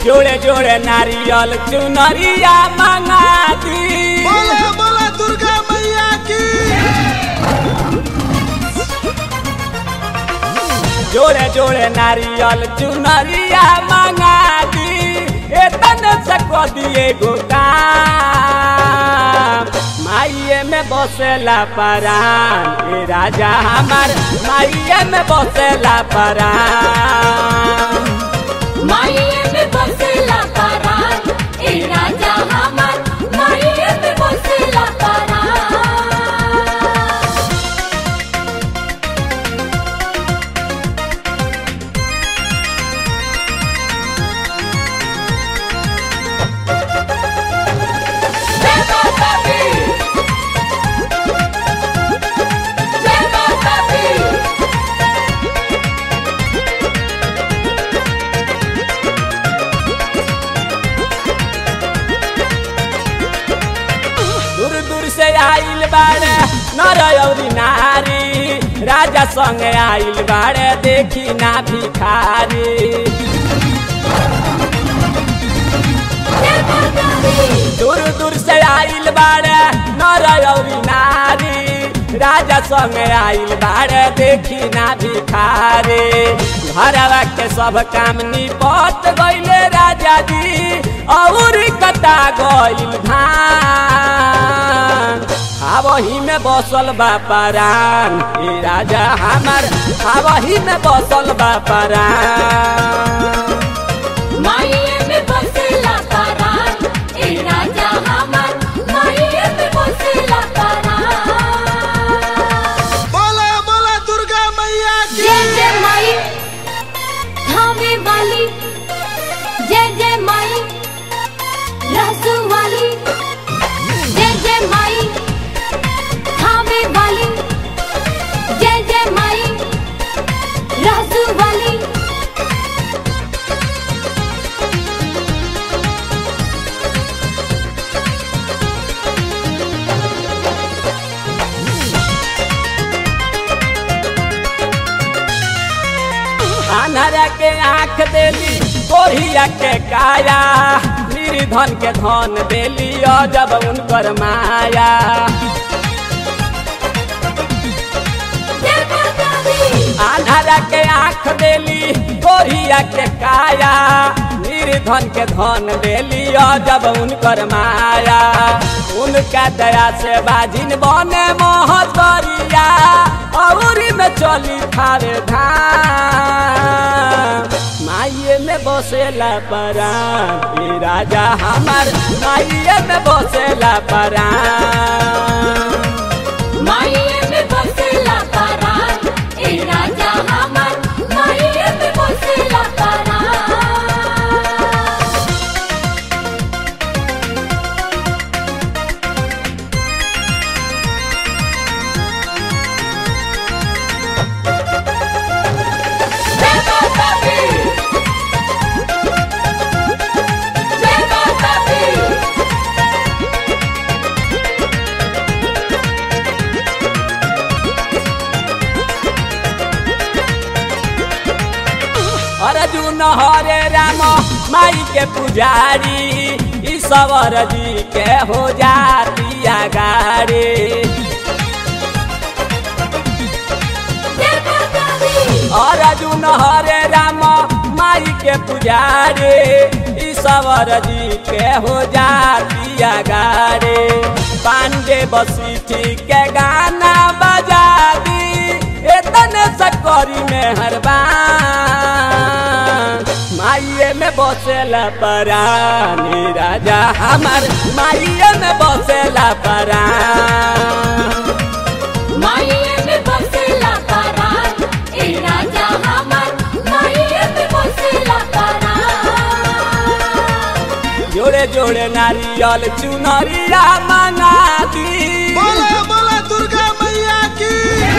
जोड़े जोड़े नारियल चुनरिया मंगा दी बोला बोला दुर्गा मैया की जोड़े जोड़े नारियल चुनरिया मंगा दी एतने से को दिए गो काम माइये में बसेला परान ए राजा हमार माइये में बसेला परान माये में बसेला परान ए राजा हमार माये में बसेला परान जय माता दी जय माता दी दूर दूर से आइल बाड़े नर अउरी नारी राजा संग आइल बाड़े देखी ना भिखारी जय माता दी दूर दूर से आइल बाड़े नर अउरी नारी राजा संग आइल बाड़े देखी ना भिखारी घरवा के सब काम निपट गइले राजा जी और कता गइल धान आवही में बसल बा परान ए राजा हमार आवही में बसल बा परान माये में बसेला परान ए राजा हमार माये में बसेला परान बोला बोला दुर्गा मैया की जय जय माई धामे वाली जय जय माई रहसू वाली जय जय माई धामे वाली जय जय माई रहसू वाली अनहरा के आँख देली कोढ़िया के काया निर्धन के धन देली और जब उनकर माया जय माता दी अनहरा के आँख देली कोढ़िया के काया निर्धन के धन देली और जब उनकर माया उनका दया से बाजिन बने मोहतरिया और में चली थारे धाम माइये में बसेला परान ए राजा हमार माइये में बसेला परान माये में बसेला परान ए राजा हमार माये में बसेला परान जय माता दी जय माता दी अर्जुन हरे राम माई के पुजारी ईश्वर जी के हो जाती गाड़ी जय माता दी अर्जुन हरे राम माई के पुजारी ईश्वर जी के हो जाती गाड़ी पांडे बसी के गाना बजा दी एतने सकरी में हरबान माइये में बसेला परानी राजा हमार माइये में बसेला परान माये में बसेला परान ए राजा हमार माये में बसेला परान जोड़े जोड़े नारियल चुनरिया मंगा दी बोला बोला दुर्गा मैया की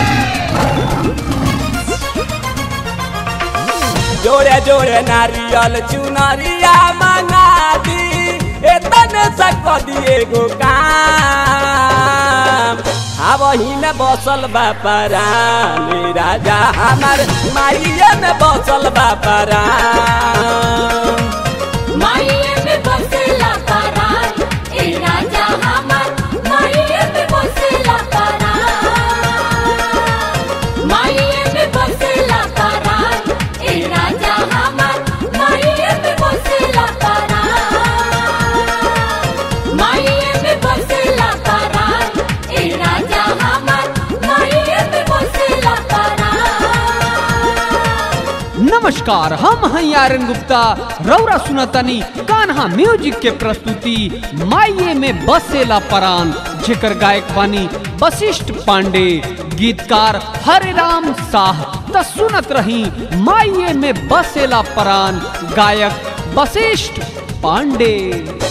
जोड़े जोड़े नारियल चुनरिया मंगा दी एतने सक दिए गो काम आवही में बसल बा परानी राजा हमार माइये में बसल बा परान नमस्कार हम हैं आर्यन गुप्ता रौरा सुनतनी कान्हा म्यूजिक के प्रस्तुति माइये में बसेला परान जेकर गायक बानी वशिष्ठ पांडे गीतकार हरे राम शाह त सुनत रही माइये में बसेला परान गायक वशिष्ठ पांडे